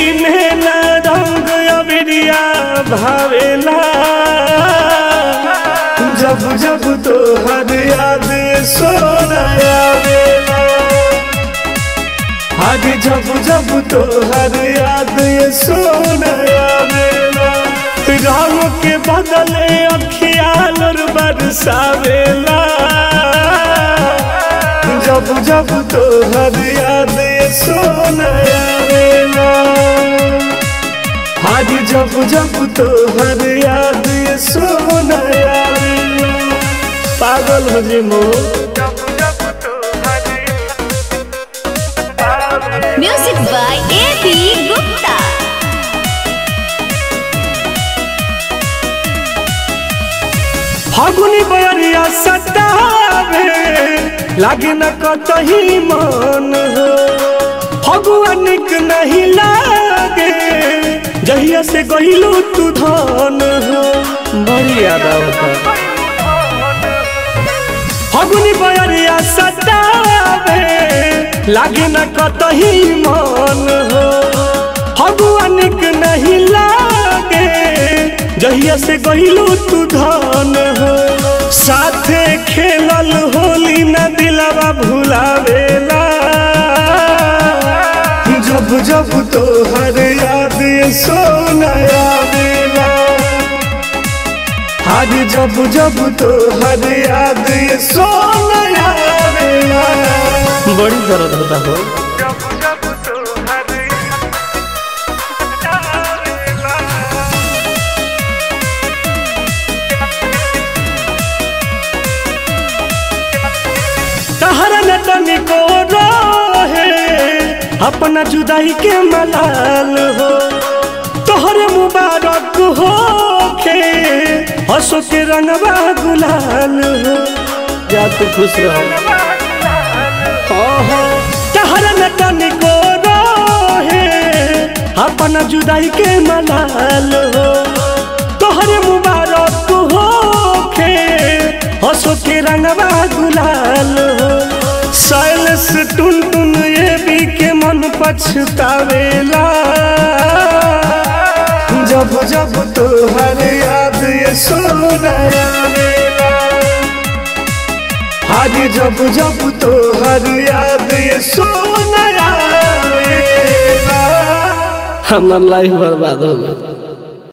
में न रंग अबिरिया भावेला जब जब तो हर याद सोना आवेला आज जब जब तो हर याद सोना आवेला रंग के बदले अखियाल और बरसावेला जब जब तो हर याद सोना आवेला आज जब जब तो हर याद सोना आवेला पागल हो जी मो Music by A.B. Gupta. फागुनी बयरिया सतावे लागे न कतही मन हो फगुआ निक नहीं लागे जहिया से गहिलू तू धन हो बड़ी याद आवता फगुनी बयरिया सतावे लागे न कतही मन हो फगुआ निक नहीं लागे जहिया से गहिलू तू धन हो साथे खेलल होली न दिलवा भुलावेला जब जब तो हर याद सोना आवेला आज जब जब तो हर याद सोना आवेला बड़ी दर्द होता हो तहरा न तनिको रहे अपना जुदाई के मलाल हो तोहरे मुबारक हो खे हंसो के रंगवा गुलाल हो या तू खुश रहो ओहो, तहरा न तनिको रहे अपना जुदाई के मलाल हो तोहरे मुबारक हो खे हंसो के रंगवा गुलाल हो साइलस टुन टुन ये भी के मन पछतावेला जब जब तो हर याद ये सोना आवेला आज जब जब तो हर याद ये सोना आवेला हमार लाइफ बर्बाद हो गया